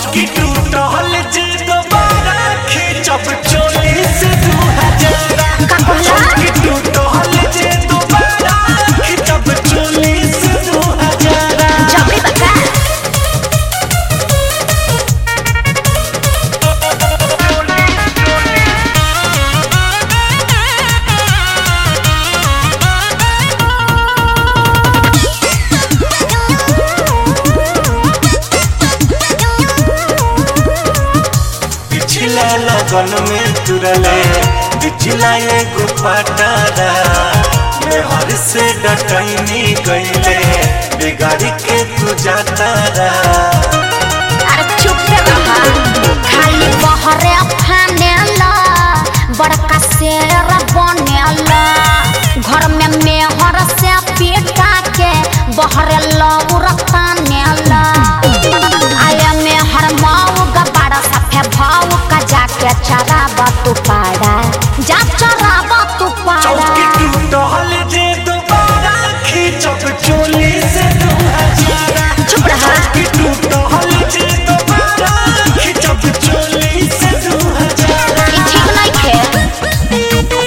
चौकी टूटल जे दोबारा खींचब चोली से दू हजार का कहला? चौकी टूटल जे दोबारा खींचब चोली से दू हजार जबरी बका पिछला लगन में तुरले पिछला एगो पटारा मैं हर से डटैनी गईले बिगाड़ी के तू जातारा अरे चुप रहा खाली बहरे फानेला बड़का शेर बनेला घर में मेहर से पीटा के बहरे लौर तानेला आया मेहर माऊ गबाड़ा सफे भाऊ का जाके चराबा तू पाड़ा जा चराबा तू चौकी पाड़ा टूटल जे दोबारा खींचब चोली से दू हजार चुप रहा। चौकी टूटल जे दोबारा खींचब चोली से दू हजार ई ठीक नहीं थे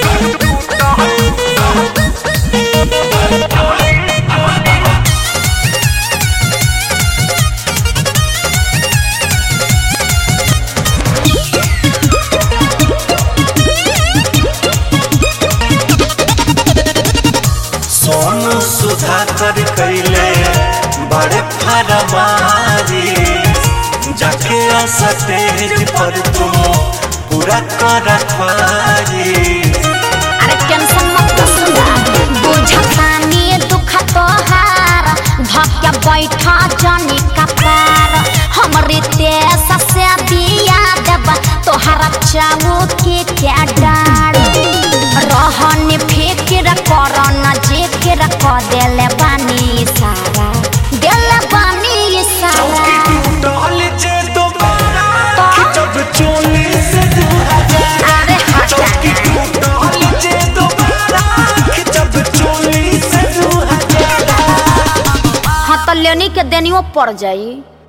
सोनू सुधाकर कैले बड़े फरमारी जाके स्टेज पर तुम पूरा कर ख्वारी अरे टेंशन मत कर सुना बुझतानी दुख तोहार धक्या बैठा जनी कपार हमरे देश से दिया देब तोहरा चाऊ के क्या डार रहन फिक्र कर न जिक्र क देले बानी सारा देले बानी चौकी सारा टूटल जे दोबारा तो? खिंचब चोली से दू हजार अरे हटा चौकी टूटल जे दोबारा खिंचब चोली से दू हजार हाँ तो लेनी के देनियो पड़ जाई